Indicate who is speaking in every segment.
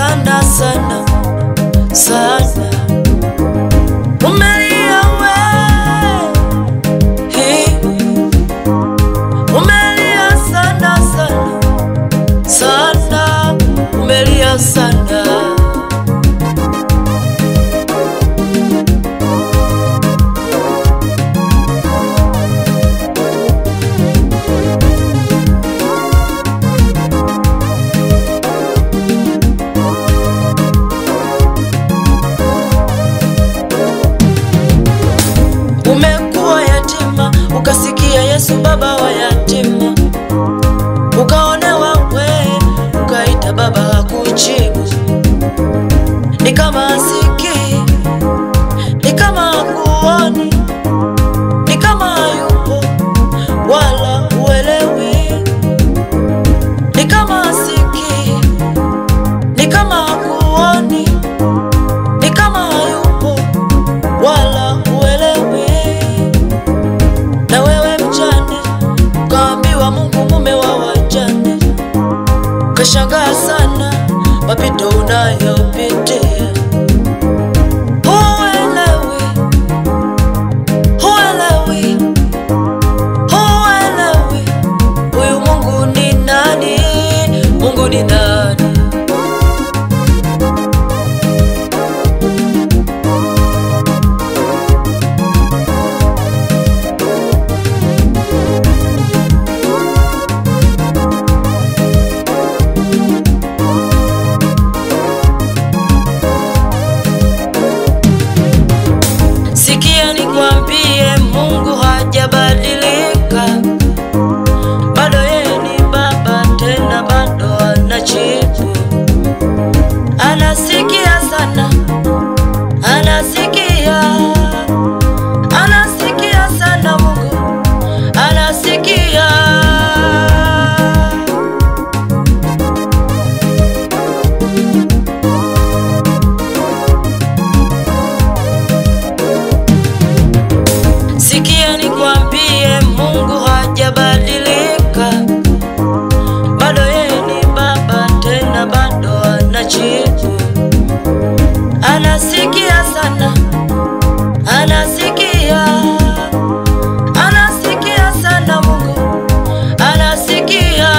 Speaker 1: sana sana sana, umelia we, Hey. umelia sana sana sana, umelia sana. Umekuwa yatima, ukasikia Yesu baba wa yatima, ukaonewa we, ukaita baba hakujibu, ni kama asikii, ni kama hakuoni, ni kama hayupo wala uelewi, ni kama asikii, ni kama hakuoni, ni kama hayupo wala uelewi. Na wewe mjane, kaambiwa Mungu mume wa wajane, kashangaa sana mapito unayopitia. Huelewi, huelewi, huelewi, huyu Mungu ni nani? Mungu ni nani? Sikia nikwambie, Mungu hajabadilika, bado yeye ni baba, tena bado anajibu. Anasikia sana, anasikia, anasikia sana, Mungu anasikia. Sikia nikwambie, Mungu hajabadilika, bado yeye ni baba, tena bado anajibu. Anasikia sana, anasikia, anasikia sana, Mungu anasikia.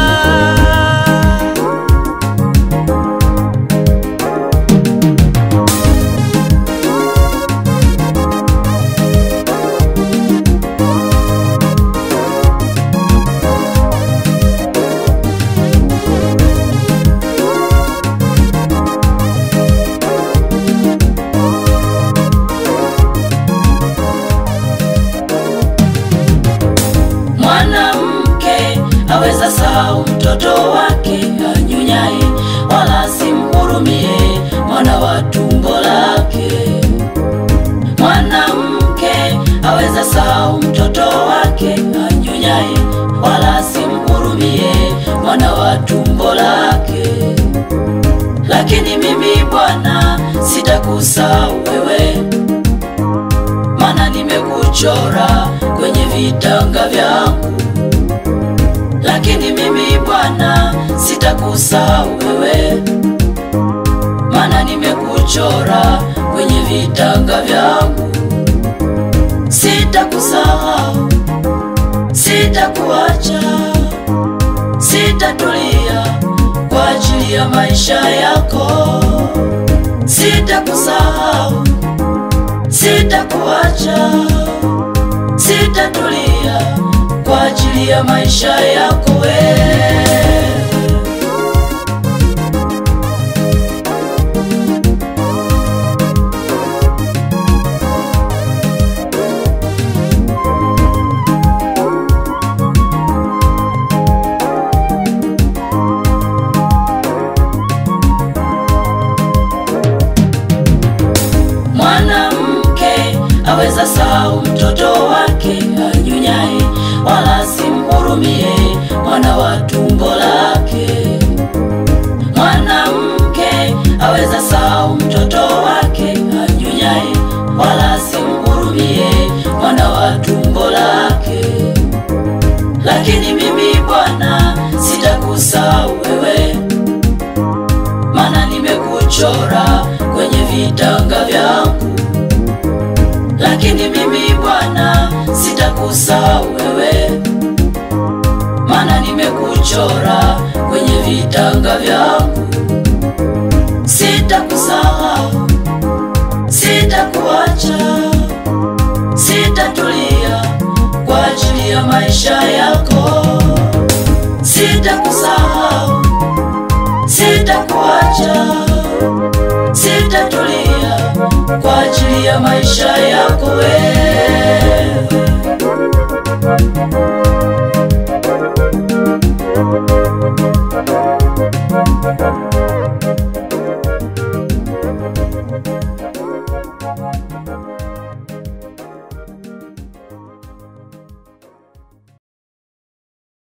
Speaker 1: Mwanamke aweza sahau mtoto wake anyunyaye, wala simhurumie mwana wa tumbo lake. Mwanamke aweza sahau mtoto wake anyunyaye, wala simhurumie mwana wa tumbo lake. Lakini mimi Bwana sitakusahau wewe, maana nimekuchora kwenye vitanga vyangu. Lakini mimi Bwana sitakusahau wewe, maana nimekuchora kwenye vitanga vyangu. Sitakusahau, sitakuacha, sitatulia kwa ajili ya maisha yako. Sitakusahau, sitakuacha, sitatulia kwa ajili ya maisha yako wewe. Mwanamke aweza sahau mtoto wake anyunyaye, wala simhurumie mwana wa tumbo lake. Mwanamke aweza sahau mtoto wake anyunyaye, wala simhurumie mwana wa tumbo lake. Lakini mimi Bwana sitakusahau wewe, maana nime nimekuchora kwenye vitanga vyangu, lakini mimi Bwana sitakusahau wewe, maana nimekuchora kwenye vitanga vyangu. Sitakusahau, sitakuacha, sitatulia kwa ajili ya maisha yako. Sitakusahau, sitakuacha, sitatulia kwa ajili ya maisha yako wewe.